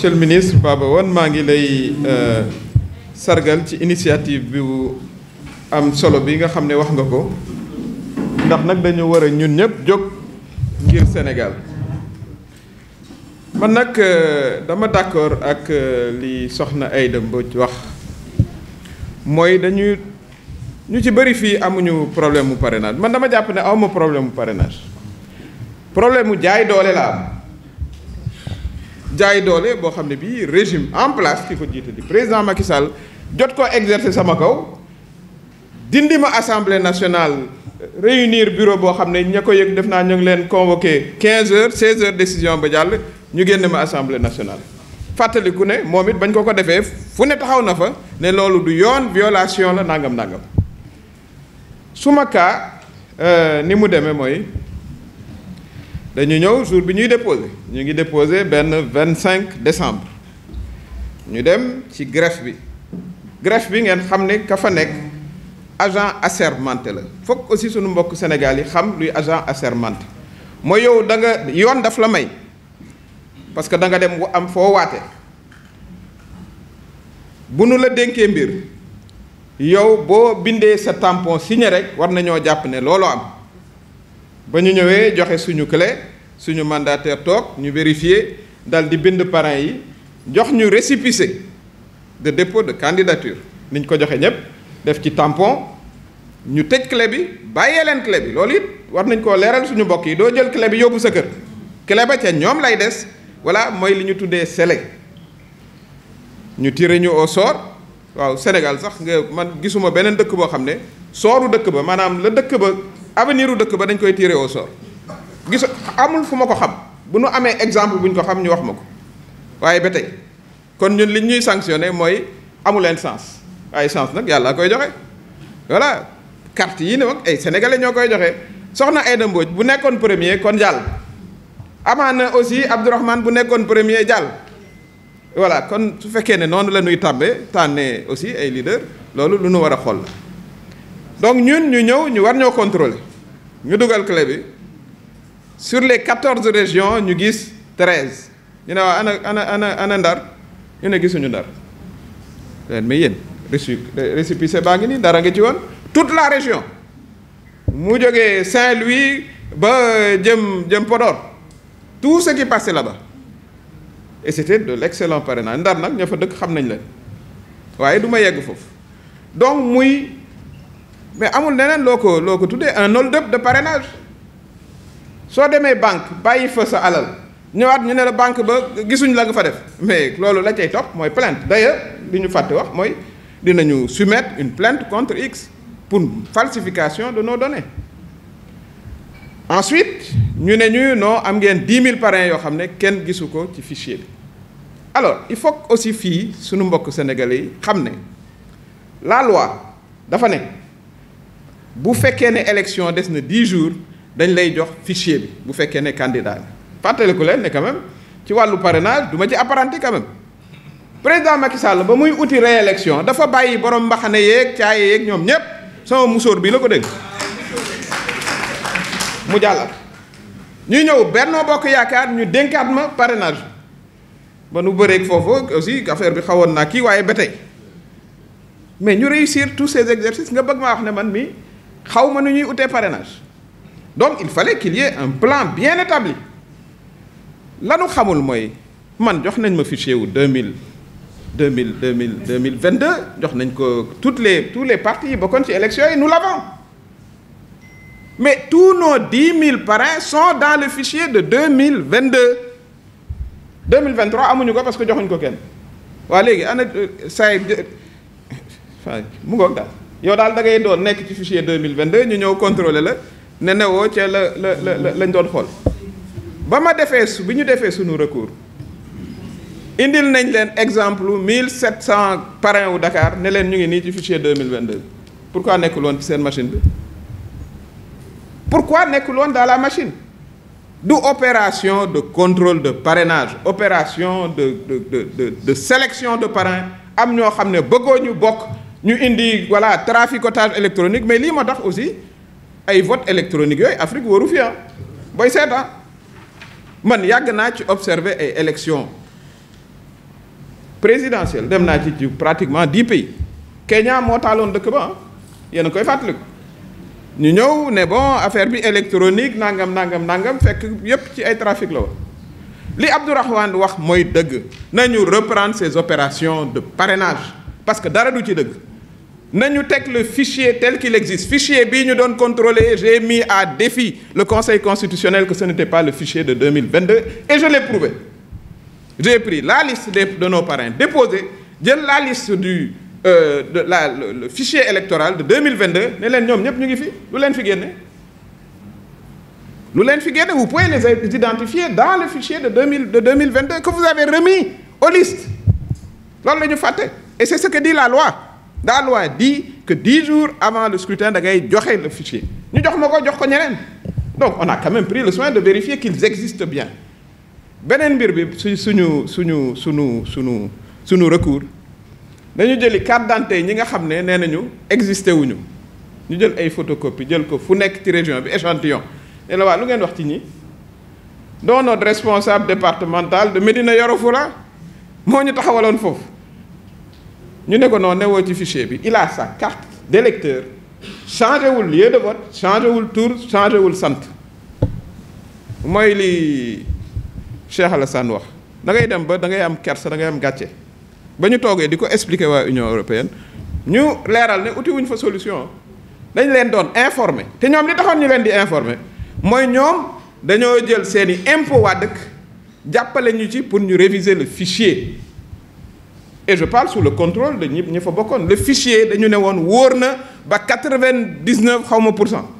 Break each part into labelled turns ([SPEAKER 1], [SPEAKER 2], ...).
[SPEAKER 1] monsieur le ministre Baba Wane maa ngi lay sargal ci initiative bi am solo bi nga xam ne wax nga ko ndax nag dañu war a ñun ñëpp jóg ngir Sénégal man nag dama d'accord ak li soxna Aïda Mbodj wax mooy dañuy ñu ci bëri fii amuñu problème mu parrainage man dama jàpp ne awma problème mu parrainage problème mu jaay doole la am jaay doole boo xam ne bii régime en place ki ko jiite di président Macky Sall jot ko exercer sama kaw dindi ma assemblée nationale réunir bureau boo xam ne ña ko yëg def naa ñu ngi leen convoqué 15 heures 16 heures décision ba jàll ñu génn ma assemblée nationale. fàttaliku ne moom it bañ ko ko defee fu ne taxaw na fa ne loolu du yoon violation la nangam nangam suma cas ni mu demee mooy. dañu ñëw jour bi ñuy déposé ñu ngi déposé benn vingt cinq décembre ñu dem ci greffe bi greffe bi ngeen xam ne ka fa nekk agent assermenté la foog aussi suñu mbokk Sénégal yi xam luy agent assermenté mooy yow da nga yoon daf la may parce que da nga dem am foo waate bu nu la dénkee mbir yow boo bindee sa tampon signé rek war nañoo jàpp ne looloo am ba ñu ñëwee joxe suñu clé suñu mandataire toog ñu vérifier dal di bind parrain yi jox ñu récépissé de dépôt de candidature niñ ko joxe ñëpp def ci tampon ñu tëj clé bi bàyyee leen clé bi loolu it war nañ koo leeral suñu mbokk yi doo jël clé bi yóbbu sa kër clé ba ca ñoom lay des voilà mooy li ñu tuddee scellé ñu tiré ñu au sort waaw Sénégal sax nga man gisuma beneen dëkk boo xam ne sooru dëkk ba maanaam la dëkk ba avenir u dëkk ba dañ koy tiré au sort gis amul fu ma ko xam bu nu amee exemple bu ñu ko xam ñu wax ma ko waaye ba tey kon ñun li ñuy sanctionné mooy amu leen sens waaye sens nag yàlla koy joxe voilà carte yi ne mag ay sénégalais ñoo koy joxe soxna Aïda Mbodj bu nekkoon premier kon jàll amaana aussi Abdourahmane bu nekkoon premier jàll voilà kon su fekkee ne noonu la ñuy tàmbee tànnee aussi ay leader loolu lu nu war a xool la donc ñun ñu ñëw ñu war ñoo contrôler ñu dugal clé bi sur les quatorze régions ñu gis treize ñu ne waa ana ana ana ana ndar ñu ne gisuñu ndar leen mais yéen réci récépissé baa ngi nii dara nga ci woon toute la région mu jógee Saint-Louis ba jëm jëm Podor tout ce qui passait là-bas et c'était de l'excellent parrainage ndar nag ña fa dëkk xam nañ leen waaye du ma yegg foofu donc muy mais amul neneen loo ko loo ko tuddee un hold-up de parrainage soo demee banque bàyyi fa sa alal ñëwaat ñu ne la banque ba gisuñ la nga fa def mais loolu la cay topp mooy plainte d'ailleurs li ñu fàtte wax mooy dinañu soumettre une plainte contre X pour falsification de nos données ensuite ñu ne ñu non am ngeen dix mille parrains yoo xam ne kenn gisu ko ci fichier bi alors il faut aussi fii suñu mbokk sénégalais yi xam ne la loi dafa ne bu fekkee ne élection des na dix jours dañ lay jox fichier bi bu fekkee ne candidat fàttaliku leen ne quand même ci wàllu parrainage du ma ci apparenté quand même président Macky Sall ba muy uti réélection dafa bàyyi borom mbaxane yeeg caaye yeeg ñoom ñépp sama musóor bii la ko dégg mu jàllat ñuy ñëw Benno Bokk Yaakaar ñu dénkaat ma parrainage ba nu bëreeg foofu aussi affaire bi xawoon naa kii waaye ba tey mais ñu réussir tous ces exercices nga bëgg maa wax ne man mi xaw ma nu ñuy utee parrainage donc il fallait qu'il y ait un plan bien établi lanu xamul mooy man jox nañ ma fichier wu deux mille deux mille deux mille deux mille vingt deux jox nañ ko toutes les tous les partis yi bokkoon ci élections yi nous l'avons mais tous nos dix mille parrains sont dans le fichier de deux mille vingt deux deux mille vingt trois amuñu ko parce que joxuñ ko kenn waa léegi ana say mu ngoog daal yow daal da ngay doon nekk ci fichier deux mille vingt deux ñu ñëw contrôler la ne newoo ca la la la lañ doon xool ba ma defee su bi ñu defee suñu recours indil nañ leen exemple mille sept cent parrains wu Dakar ne leen ñu ngi nii ci fichier deux mille vingt deux pourquoi nekkul woon ci seen machine bi pourquoi nekkul woon dans la machine du opération de contrôle de parrainage opération de de de de de sélection de parrains am ñoo xam ne bëggoo ñu bokk ñu indi voilà traficotage électronique mais lii moo tax aussi ay vote électronique yooyu Afrique waru fi ah booy seeta man yàgg naa ci observer ay élections présidentielle dem naa ci ci pratiquement dix pays Kenya moo taaloon dëkk ba yéen a koy fàttaliku ñu ñëw ne bon affaire bi électronique nangam nangam nangam fekk yépp ci ay trafic la woon li Abdourahmane wax mooy dëgg nañu reprendre ces opérations de parrainage parce que dara du ci dëgg nañu teg le fichier tel qu'il existe fichier bii ñu doon contrôler j'ai mis à défi le Conseil constitutionnel que ce n'était pas le fichier de 2022 et je l'ai prouvé j'ai pris la liste des de nos parrains déposés jël la liste du euh, de la le, le fichier électoral de 2022 ne leen ñoom ñëpp ñu ngi fi lu leen fi génne lu leen fi génne vous pouvez les identifier dans le fichier de 2000 de 2022 que vous avez remis aux listes loolu la ñu fàtte et c'est ce que dit la loi la loi dit que dix jours avant le scrutin da ngay joxe le fichier ñu jox ma ko jox ko ñeneen donc on a quand même pris le soin de vérifier qu'ils existent bien beneen mbir bi su suñu suñu suñu suñu suñu recours dañu jëli carte d'identité ñi nga xam ne nee nañu existé wuñu ñu jël ay photocopie jël ko fu nekk ci région bi échantillon ne la waa lu ngeen wax ci ñi dont notre responsable départemental de Médina Yoro Foulah moo ñu taxawaloon foofu ñu ne ko non newoo ci fichier bi il a sa carte d'électeur changé wul lieu de vote changé wul tour changé wul sant mooy li Cheikh Alassane wax da ngay dem ba da ngay am kersa da ngay am gàcce ba ñu toogee di ko expliquer waa Union européenne ñu leeral ne uti wuñ fa solution dañ leen doon informer te ñoom li taxoon ñu leen di informer mooy ñoom dañoo jël seeni impôt waa dëkk jàppale ñu ci pour ñu réviser le fichier et je parle sous le contrôle de ñi ñi fa bokkoon le fichier dañu ne woon wóor na ba quatre-vingt-dix-neuf xaw ma pour cent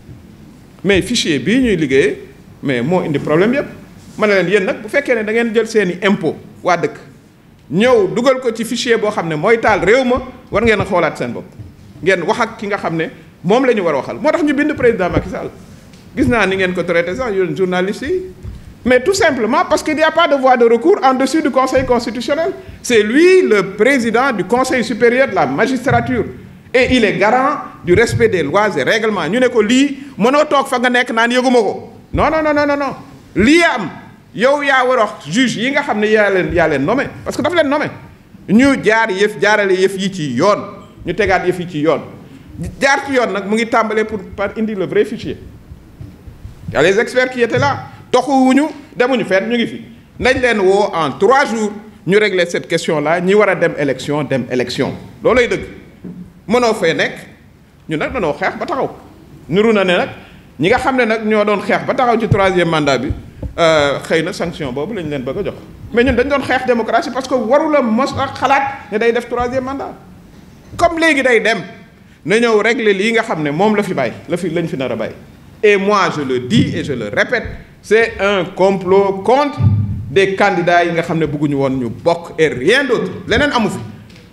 [SPEAKER 1] mais fichier bii ñuy liggéeyee mais moo indi problème yépp ma ne leen yéen nag bu fekkee ne da ngeen jël seeni impôt waa dëkk ñëw dugal ko ci fichier boo xam ne mooy taal réew ma war ngeen a xoolaat seen bopp ngeen wax ak ki nga xam ne moom la ñu war a waxal moo tax ñu bind président Macky Sall gis naa ni ngeen ko traité sax yéen journalistes yi mais tout simplement parce qu'il n'y a pas de voie de recours en dessus du Conseil constitutionnel c'est lui le président du Conseil supérieur de la magistrature et il est garant du respect des lois et règlements ñu ne ko lii mënoo toog fa nga nekk naan yëguma ko non non non non non lii am yow yaa war a wax juge yi nga xam ne yaa leen yaa leen nommé parce que dafa leen nommé ñu jaar yëf jaarale yëf yi ci yoon ñu tegaat yëf yi ci yoon jaar ci yoon nag mu ngi tàmbalee pour par indi le vrai fichier y a les experts qui étaient là toxuwuñu demuñu fenn ñu ngi fi nañ leen woo en trois jours ñu régler cette question là ñi war a dem élection dem élection loolay dëgg mënoo fee nekk ñu nag danoo xeex ba taxaw niru na ne nag ñi nga xam ne nag ñoo doon xeex ba taxaw ci troisième mandat bi xëy na sanction boobu lañ leen bëgg a jox mais ñun dañ doon xeex démocratie parce que warula mos ak xalaat ne day def troisième mandat comme léegi day dem na ñëw régler lii nga xam ne moom la fi bàyyi la fi lañ fi nar a bàyyi et moi je le dis et je le répète c'est un complot contre des candidats yi nga xam ne bëgguñu woon ñu bokk et rien d'autre leneen amu fi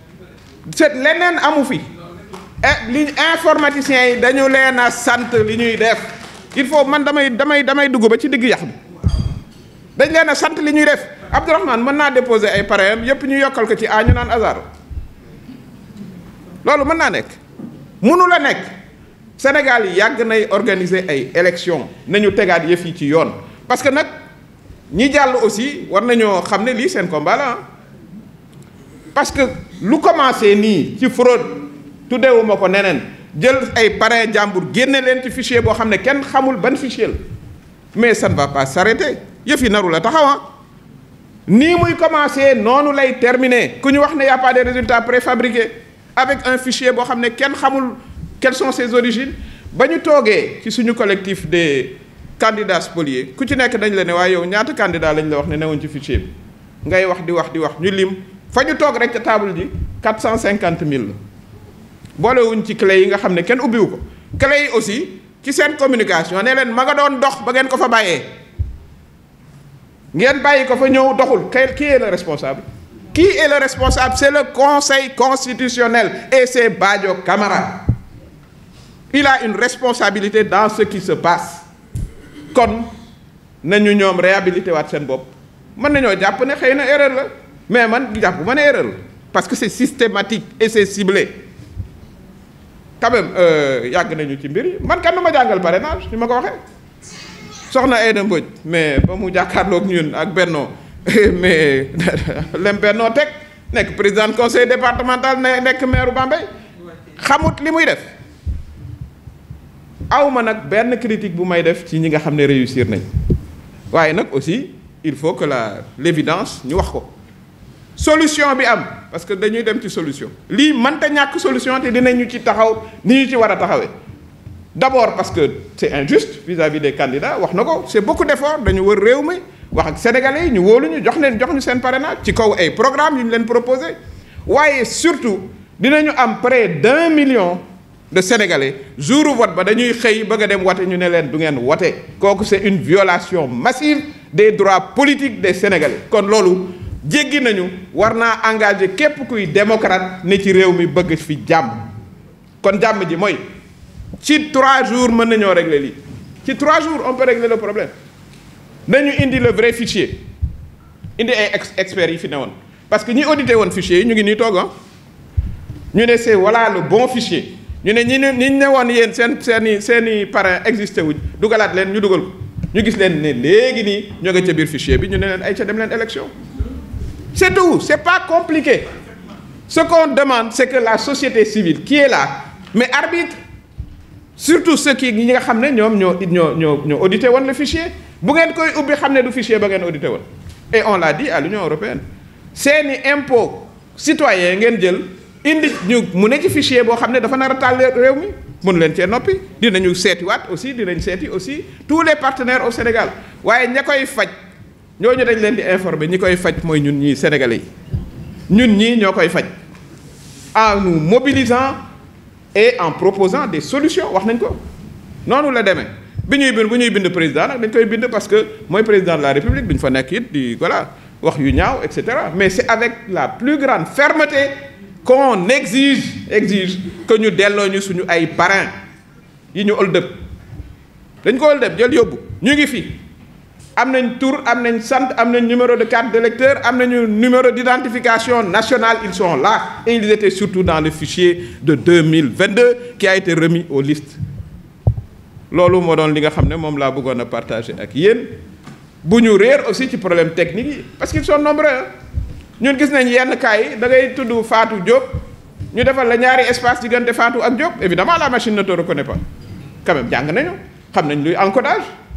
[SPEAKER 1] c'est leneen amu fi et li informaticiens yi dañu leen a sant li ñuy def il faut man damay damay damay dugg ba ci digg yax bi dañ leen a sant li ñuy def Abdourahmane mën naa déposer ay parrain yépp ñu yokkal ko ci a ñu naan hasard loolu mën naa nekk mënu la nekk Sénégal yi yàgg nay organiser ay élections nañu tegaat yëf yi ci yoon parce que nag ñi jàll aussi war nañoo xam ne lii seen combat la parce que lu commencé nii ci fraude tuddewuma ko neneen jël ay parrain jàmbur génne leen ci fichier boo xam ne kenn xamul ban fichier la mais ça ne va pas s'arrêter yëf yi naru la taxawa nii muy commencé noonu lay terminer ku ñu wax ne y a pas de résultats préfabriqués avec un fichier boo xam ne kenn xamul quelles sont ses origines ba ñu toogee ci suñu collectif des candidats spoliés ku ci nekk dañ la ne waaye yow ñaata candidat lañ la wax ne newuñ ci fichier bi ngay wax di wax di wax ñu lim fa ñu toog rek ca table ji quatre cent cinquante mille la boolewuñ ci clé yi nga xam ne kenn ubbiwu ko clé yi aussi ci seen communication ne leen ma nga doon dox ba ngeen ko fa bàyyee ngeen bàyyi ko fa ñëw doxul qui est le responsable qui est le responsable c'est le conseil constitutionnel et c'est Badio Camara il a une responsabilité dans ce qui se passe kon nañu ñoom réhabilité waat seen bopp mën nañoo jàpp ne xëy na erreur la mais man jàpp ma ne erreur la parce que c'est systématique et c'est ciblé quand même yàgg nañu ci mbir yi man kan ma jàngal parrainage ni ma ko waxee soxna Aïda Mbodj mais ba mu jàkkaarloog ñun ak Benno mais lem Benno teg nekk président conseil départemental ne nekk maire Bambey xamut li muy def awma nag benn critique bu may def ci ñi nga xam ne réussir nañ waaye nag aussi il faut que la l'évidence ñu wax ko solution bi am parce que dañuy dem ci solution lii mënta ñàkk solution te dinañu ci taxaw ni ñu ci war a taxawee d'abord parce que c'est injuste vis-à-vis des candidats wax na ko c'est beaucoup d'efforts dañu wër réew mi wax ak sénégalais yi ñu wóolu ñu jox leen jox ñu seen parrainage ci kaw ay programme yu ñu leen proposé waaye surtout dinañu am près d'un million de sénégalais jour vote ba dañuy xëy bëgg a dem wote ñu ne leen du ngeen wote kooku c'est une violation massive des droits politiques des sénégalais kon loolu jéggi nañu war naa engagé képp kuy démocrate ne ci réew mi bëgg fi jàmm kon jàmm ji mooy ci trois jours mën nañoo régler lii ci trois jours on peut régler le problème nañu indi le vrai fichier indi ay ex experts yi fi ne woon parce que ñi audité woon fichier yi ñu ngi nii toog ñu ne c'est voilà le bon fichier ñu ne ñi ne ñi ne woon yéen seen seen i seen i parrain existé wuñ dugalaat leen ñu dugal ko ñu gis leen ne léegi nii ñoo nga ca biir fichier bi ñu ne leen ay ca dem leen élection c'est tout c'est pas compliqué ce qu'on demande c'est que la société civile qui est là mais arbitre surtout ceux qui ñi nga xam ne ñoom ñoo ñoo ñoo ñoo audité woon le fichier bu ngeen koy ubbi xam ne du fichier ba ngeen audité woon et on l'a dit à l'Union européenne seeni impôt citoyen ngeen jël indi ñu mu ne ci fichier boo xam ne dafa nar a taal réew mi mënu leen cee noppi dinañu seetiwaat aussi dinañ seeti aussi tous les partenaires au Sénégal waaye ña koy faj ñooñu dañ leen di informer ñi koy faj mooy ñun ñii sénégalais yi ñun ñii ñoo koy faj en nous mobilisant et en proposant des solutions wax nañ ko noonu la demee bi ñuy bind bu ñuy bind président nag dañ koy bind parce que mooy président de la république duñ fa nekk it di voilà wax yu ñaaw et cetera mais c'est avec la plus grande fermeté qu'on exige exige que ñu delloo ñu suñu ay parrain yi ñu hold up dañ ko hold up jël yóbbu ñu ngi fi am nañ tur am nañ sant am nañ numéro de carte d'électeur am nañu numéro d'identification nationale ils sont là et ils étaient surtout dans le fichier de 2022 qui a été remis aux listes loolu moo doon li nga xam ne moom laa bëggoon a partager ak yéen bu ñu réer aussi ci problème technique yi parce qu'ils sont nombreux ñun gis nañ yenn cas yi da ngay tudd Fatou Diop ñu defal la ñaari espace diggante Fatou ak Diop évidemment la machine ne te reconnaît pas quand même jàng nañu xam nañ luy encodage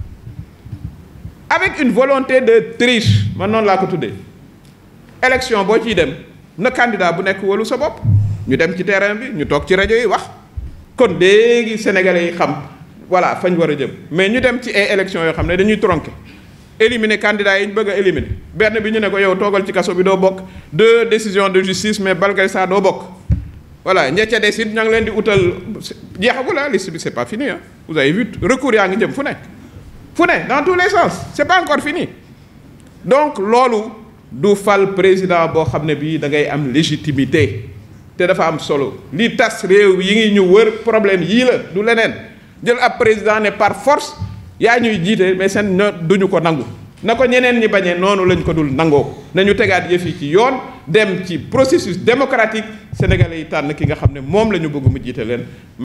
[SPEAKER 1] avec une volonté de triche man noonu laa ko tuddee élection boo ciy dem na candidat bu nekk wóolu sa bopp ñu dem ci terrain bi ñu toog ci rajo yi wax kon léegi sénégalais yi xam voilà fañ war a jëm mais ñu dem ci ay élections yoo xam ne dañuy tronquer éliminer candidats yi ñu bëgg a éliminer benn bi ñu ne ko yow toogal ci kaso bi doo bokk deux décisions de justice mais malgré ça doo bokk voilà ña ca des it ña ngi leen di utal jeexagul ah liste bi c'est pas fini ah vous avez vu recours yaa ngi jëm fu nekk fu ne dans tous les sens c'est pas encore fini donc loolu du fal président boo xam ne bii da ngay am légitimité te dafa am solo li tas réew yi ngi ñu wër problème yii la du leneen jël ab président ne par force yaa ñuy jiite mais seen no duñu ko nangu na ko ñeneen ñi bañee noonu lañ ko dul nangoo nañu tegaat yëf yi ci yoon dem ci processus démocratique sénégalais yi tànn ki nga xam ne moom la ñu bëgg mu jiite leen